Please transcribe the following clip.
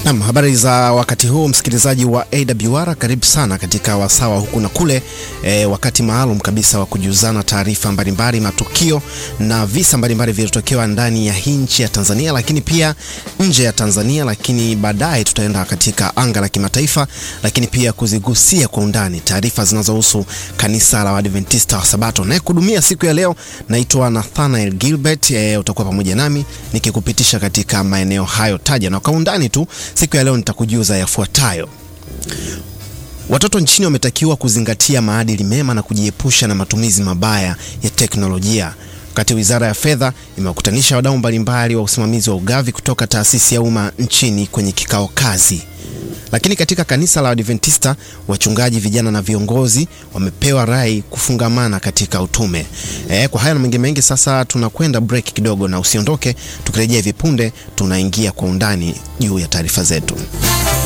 Nam, habari za wakati huu msikilizaji wa AWR, karibu sana katika wasawa huku na kule, e, wakati maalum kabisa wa kujuzana taarifa mbalimbali, matukio na visa mbalimbali vilivyotokewa ndani ya hii nchi ya Tanzania, lakini pia nje ya Tanzania, lakini baadaye tutaenda katika anga la kimataifa, lakini pia kuzigusia kwa undani taarifa zinazohusu kanisa la Waadventista wa Sabato. Naye kudumia siku ya leo naitwa Nathanael Gilbert. E, utakuwa pamoja nami nikikupitisha katika maeneo hayo taja na kwa undani tu. Siku ya leo nitakujuza yafuatayo. Watoto nchini wametakiwa kuzingatia maadili mema na kujiepusha na matumizi mabaya ya teknolojia. Wakati Wizara ya Fedha imewakutanisha wadau mbalimbali wa usimamizi wa ugavi kutoka taasisi ya umma nchini kwenye kikao kazi. Lakini katika kanisa la Adventista, wachungaji vijana na viongozi wamepewa rai kufungamana katika utume. E, kwa haya na mengi mengi, sasa tunakwenda break kidogo, na usiondoke. Tukirejea hivi punde, tunaingia kwa undani juu ya taarifa zetu.